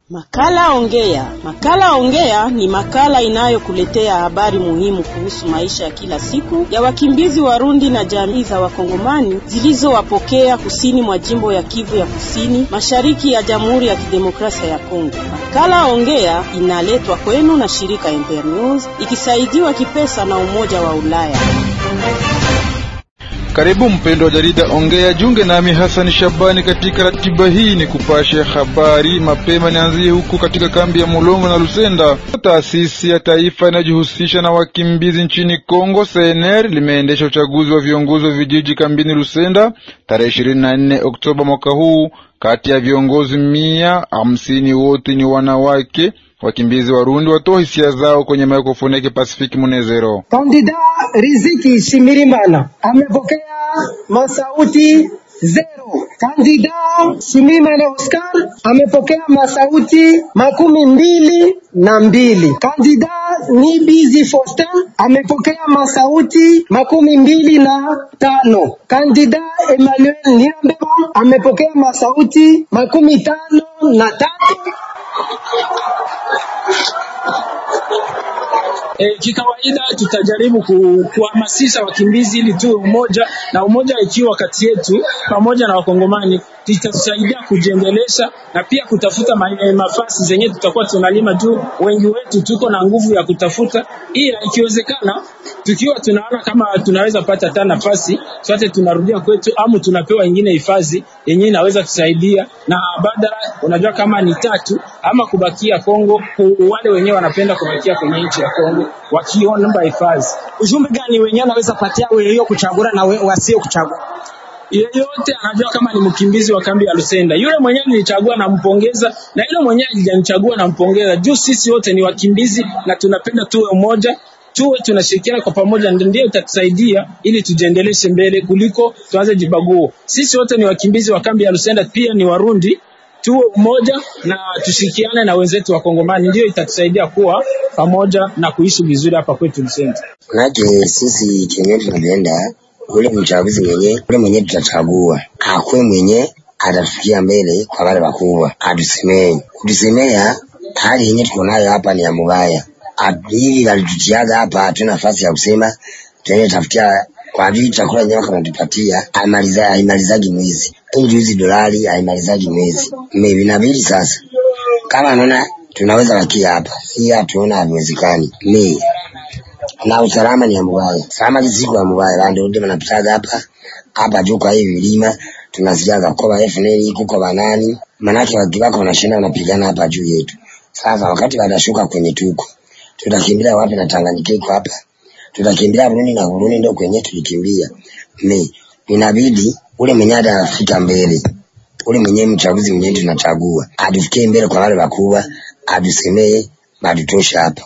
Makala Ongea. Makala Ongea ni makala inayokuletea habari muhimu kuhusu maisha ya kila siku ya wakimbizi Warundi na jamii za Wakongomani zilizowapokea kusini mwa jimbo ya Kivu ya Kusini, mashariki ya Jamhuri ya Kidemokrasia ya Kongo. Makala Ongea inaletwa kwenu na shirika Internews ikisaidiwa kipesa na Umoja wa Ulaya. Karibu mpendo wa jarida Ongea, junge nami Hassan Shabani katika ratiba hii ni kupasha habari mapema. Nianzie huku katika kambi ya Mulongo na Lusenda. Taasisi ya taifa inayojihusisha na wakimbizi nchini Kongo, CNR, limeendesha uchaguzi wa viongozi wa vijiji kambini Lusenda tarehe ishirini na nne Oktoba mwaka huu. Kati ya viongozi mia hamsini wote ni wanawake. Wakimbizi Warundi watoa hisia zao kwenye mikrofoni yake Pasifiki Munezero. Kandida Riziki Shimirimana amepokea masauti zero. Kandida Shimirimana Oscar amepokea masauti makumi mbili na mbili. Kandida Nibizi Faustin amepokea masauti makumi mbili na tano. Kandida Emmanuel Nirambeba amepokea masauti makumi tano na tatu. E, kikawaida tutajaribu kuhamasisha wakimbizi ili tuwe umoja, na umoja ikiwa kati yetu pamoja na Wakongomani itatusaidia kujiendelesha na pia kutafuta nafasi zenye tutakuwa tunalima juu wengi wetu tuko na nguvu ya kutafuta, ila ikiwezekana tukiwa tunaona kama tunaweza pata hata nafasi sote tunarudia kwetu, amu tunapewa ingine hifadhi yenye inaweza kusaidia na badala, unajua kama ni tatu ama kubakia Kongo, wale wenyewe wanapenda kubakia kwenye nchi ya Kongo wakiomba hifadhi. Ujumbe gani wenyewe anaweza patia wewe kuchagua na wasio kuchagua? yeyote anajua kama ni mkimbizi wa kambi ya Lusenda. Yule mwenyewe nilichagua nampongeza, na yule mwenyewe hajanichagua nampongeza, juu sisi wote ni wakimbizi na tunapenda tuwe umoja, tuwe tunashirikiana kwa pamoja, ndio itatusaidia ili tujiendeleshe mbele kuliko tuanze jibaguo. Sisi wote ni wakimbizi wa kambi ya Lusenda, pia ni Warundi tuwe umoja na tushirikiane na wenzetu wa Kongomani, ndio itatusaidia kuwa pamoja na kuishi vizuri hapa kwetu Lusenda. Manake sisi kenye tunapenda ule mchaguzi mwenye ule mwenye tutachagua akwe mwenye atatufikia mbele kwa wale wakubwa, atusemee kutusemea hali yenye tuko nayo hapa ni ya mubaya. Hivi alitutiaga hapa, hatuna nafasi ya kusema tuende tafutia kwa vile chakula yenyewe kanatupatia aimaliza haimalizaji mwezi ili hizi dolari haimalizaji mwezi maybe inabidi sasa, kama naona tunaweza wakia hapa, hii hatuona haviwezekani mi na usalama ni mbaya sama kisiku ya mbaya bandu ndio wanapitaga hapa hapa juu kwa hivi vilima tunasijaga kwa FNL kuko banani manake wakibaka wanashinda wanapigana hapa juu yetu sasa wakati wanashuka kwenye tuko tutakimbilia wapi na Tanganyika iko hapa tutakimbilia Burundi na Burundi ndio kwenye tulikimbia ni inabidi ule mwenye anafika mbele ule mwenye mchaguzi mwenye tunachagua atufikie mbele kwa wale wakubwa atusemee badutosha hapa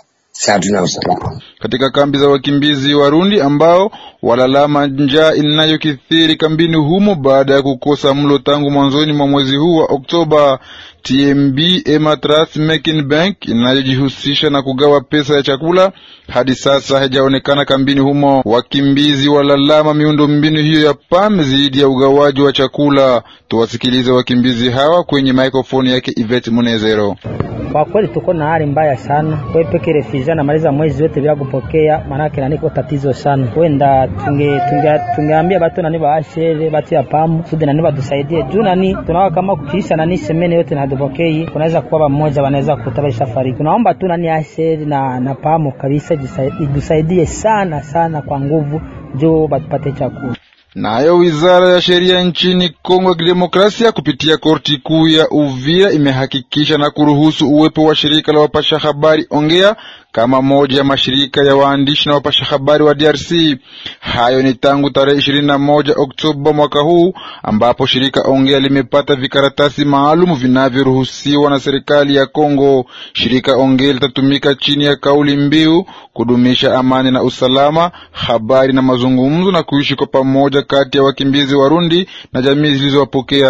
katika kambi za wakimbizi Warundi ambao walalama njaa inayokithiri kambini humo baada ya kukosa mlo tangu mwanzoni mwa mwezi huu wa Oktoba. TMB Ematras Making Bank inayojihusisha na kugawa pesa ya chakula hadi sasa haijaonekana kambini humo. Wakimbizi walalama miundo mbinu hiyo ya PAM zidi ya ugawaji wa chakula. Tuwasikilize wakimbizi hawa kwenye maikrofoni yake Ivet Munezero. Kwa kweli tuko na hali mbaya sana kwe peke refugee namaliza mwezi wote bila kupokea, maanake naniko tatizo sana. Wenda tunge tungeambia batu nani baashere batu ya pamu sude nani batusaidie juu nani tunaona kama kukiisha nani semene yote na dupokei, kunaweza kuwa pamoja wanaweza kutabisha fariki. Tunaomba tu nani ashere na na pamu kabisa itusaidie sana sana kwa nguvu juu batupate chakula. Nayo wizara ya sheria nchini Kongo ya Kidemokrasia kupitia korti kuu ya Uvira imehakikisha na kuruhusu uwepo wa shirika la wapasha habari Ongea kama moja ya mashirika ya waandishi na wapasha habari wa DRC. Hayo ni tangu tarehe ishirini na moja Oktoba mwaka huu ambapo shirika Ongea limepata vikaratasi maalum vinavyoruhusiwa na serikali ya Kongo. Shirika Ongea litatumika chini ya kauli mbiu kudumisha amani na usalama, habari na mazungumzo, na kuishi kwa pamoja kati ya wakimbizi Warundi na jamii zilizowapokea.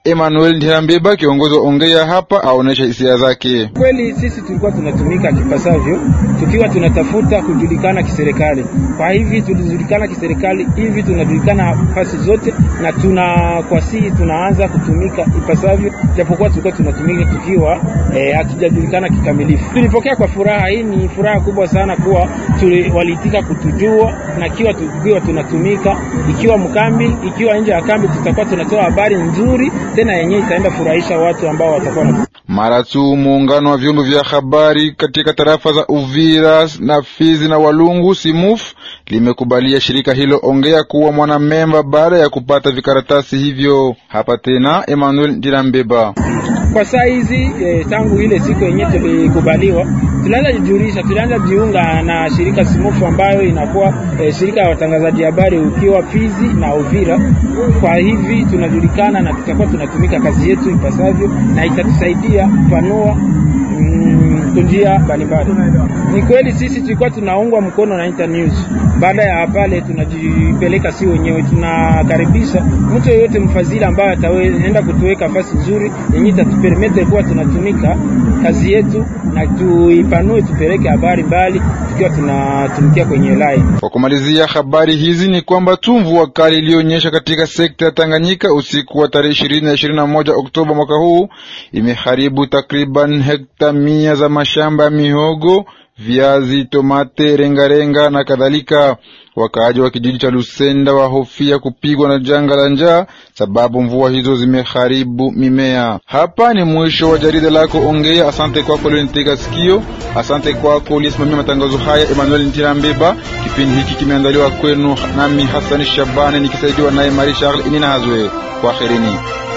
Emmanuel Ntirambeba, kiongozi wa Ongea hapa, aonesha hisia zake. Kweli sisi tulikuwa tunatumika kipasavyo, tukiwa tunatafuta kujulikana kiserikali. Kwa hivi tulijulikana kiserikali, hivi tunajulikana nafasi zote, na tuna kwa sisi tunaanza kutumika ipasavyo, japokuwa tulikuwa tunatumika tukiwa hatujajulikana eh, kikamilifu. Tulipokea kwa furaha. Hii ni furaha kubwa sana kuwa tuli, waliitika kutujua na kiwa tukiwa tunatumika, ikiwa mkambi, ikiwa nje ya kambi, tutakuwa tunatoa habari nzuri tena yenyewe itaenda furahisha watu ambao watakuwa na mara tu muungano wa vyombo vya habari katika tarafa za Uvira na Fizi na Walungu Simuf limekubalia shirika hilo Ongea kuwa mwanamemba baada ya kupata vikaratasi hivyo. Hapa tena Emmanuel Dirambeba. Kwa saa hizi eh, tangu ile siku yenyewe tulikubaliwa, tunaanza jijulisha, tunaanza jiunga na shirika Simufu ambayo inakuwa eh, shirika ya watangazaji habari ukiwa Fizi na Uvira. Kwa hivi tunajulikana na tutakuwa tunatumika kazi yetu ipasavyo, na itatusaidia kupanua mm, njia mbalimbali. Ni kweli sisi tulikuwa tunaungwa mkono na Internews. Baada ya pale tunajipeleka si wenyewe, tunakaribisha mtu yeyote mfadhili ambaye ataenda kutuweka nafasi nzuri yenye itatupermete kuwa tunatumika kazi yetu na tuipanue, tupeleke habari mbali tukiwa tunatumikia kwenye line. Kwa kumalizia habari hizi ni kwamba tu mvua kali iliyonyesha katika sekta ya Tanganyika usiku wa tarehe ishirini na ishirini na moja Oktoba mwaka huu imeharibu takriban hekta mia za mashamba ya mihogo viazi, tomate, rengarenga na kadhalika. Wakaaji wa kijiji cha Lusenda wahofia kupigwa na janga la njaa sababu mvua hizo zimeharibu mimea. Hapa ni mwisho wa jarida lako Ongea. Asante kwako ulionitega sikio. Asante kwako uliyesimamia matangazo haya Emmanuel Ntirambeba. Kipindi hiki kimeandaliwa kwenu nami Hasani Shabani nikisaidiwa naye Marie Charles Inina Hazwe. Kwaherini.